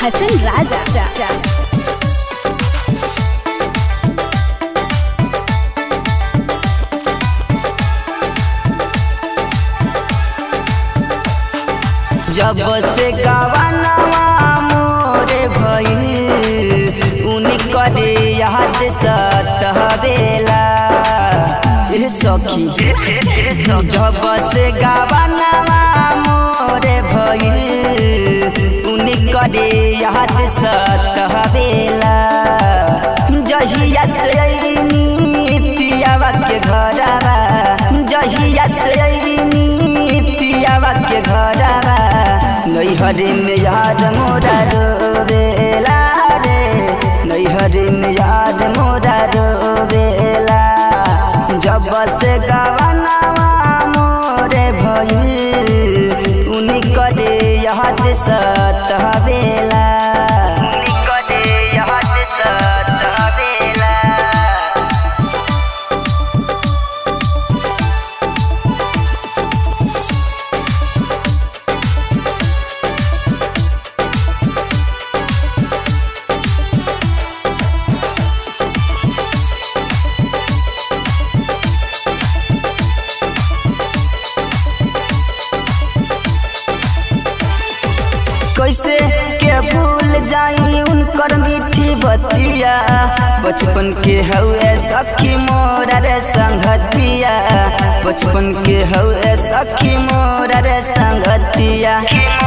हसन राजा रा, रा। जब से गवानवा मोरे भइल उनी करे याद सतहवेला ए सखी जब से गवानवा मोरे भइल उनी करे याद सतहवेला जहिया से अइनी पियावा के घरवा जहिया से अइनी पियावा के घरवा नैहरे में याद मोरा रोवेला रे नैहरे में याद मोरा रोवेला जब से गवनवा मोरे भइल उनी करे याद सतहवेला उनी करे याद सतहवेला कैसे के भूल जाई उनकर मीठी बतिया बचपन के हउए सखी मोरा रे संगतिया बचपन के हउए सखी मोरा रे संगतिया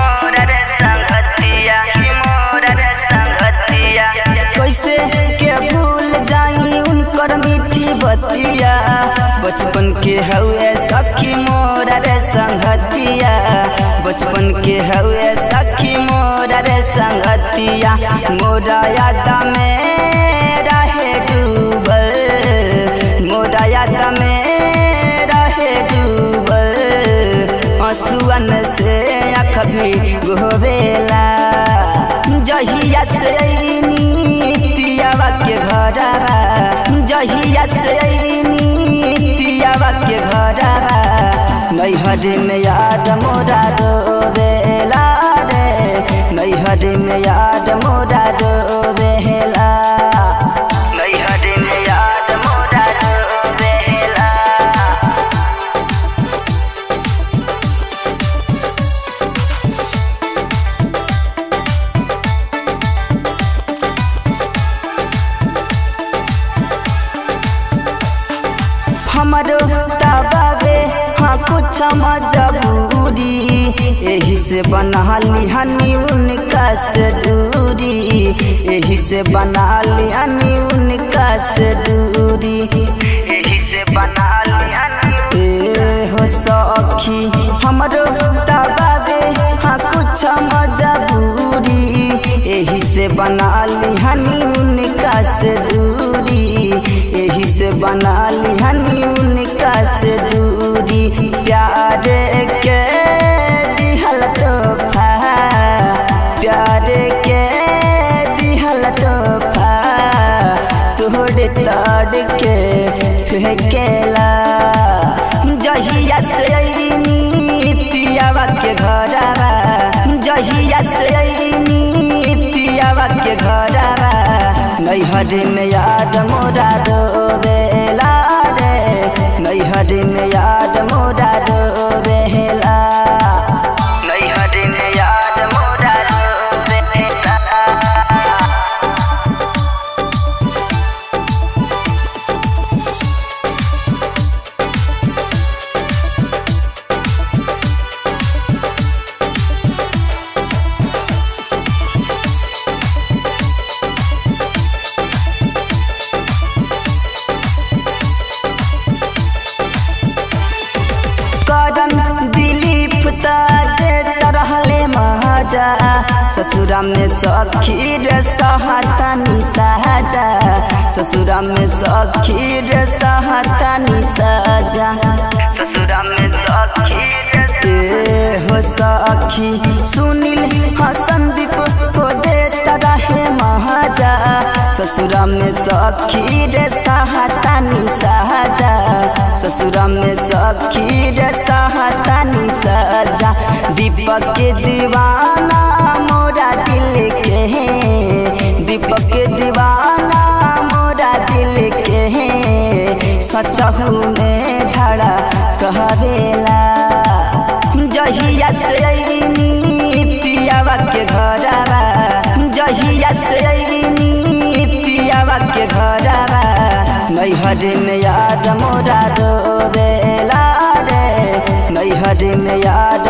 कैसे के भूल जाई उनकर मीठी बतिया बचपन के हउए सखी मोरा रे संगतिया बचपन के हउए सखी मोरा रे संगतिया मोरा याद में रहे डूबल मोरा याद में रहे डूबल आंसुअन से आँख भी गोवेला जहिया से अइनी पियावा के घरवा जहिया से अइनी पियावा के घरवा नैहर में याद मोरा रोवेला रे नैहर में याद मोरा रोवेला नैहर में याद मोरा रोवेला हमरो तबावे हाँ कुछ मजबूरी यही से बना ली हनी उनका से दूरी यही से बना ली हनी उनका से दूरी यही से बना ली हनी ए हो सखी हमरो तबावे हाँ कुछ मजबूरी यही से बना ली हनी उनका से दूरी यही से बना ली हनी उनका से दूरी प्यार के दिहल तोहफा प्यार के दिहल तोहफा तोहरे ताड़ के फेंकेला जहिया से अइनी पियावा के घरवा जहिया से अइनी पियावा के घरवा नैहर में याद मोरा रोवेला रे नैहर में याद मोरा रोवेला नैहर में याद मोरा रोवेला करन दिलीप ताजे तरहले महाजा ससुरा में सखी रे सहतानी सहजा ससुरा में सखी रे सहतानी सहजा ससुरा में सखी रे हो सखी सुनील हसन दीप को दे तरहे महाजा ससुरा में सखी रे सहतानी सहजा ससुरा में सखी रे सहतानी सजा दीपक के दीवाना मोरा दिल के सचहू में धड़ा कहरेला जहिया से अइनी पियावा के घरवा जहिया से अइनी पियावा के घरवा नैहर में याद मोरा रोवेला रे नैहर में याद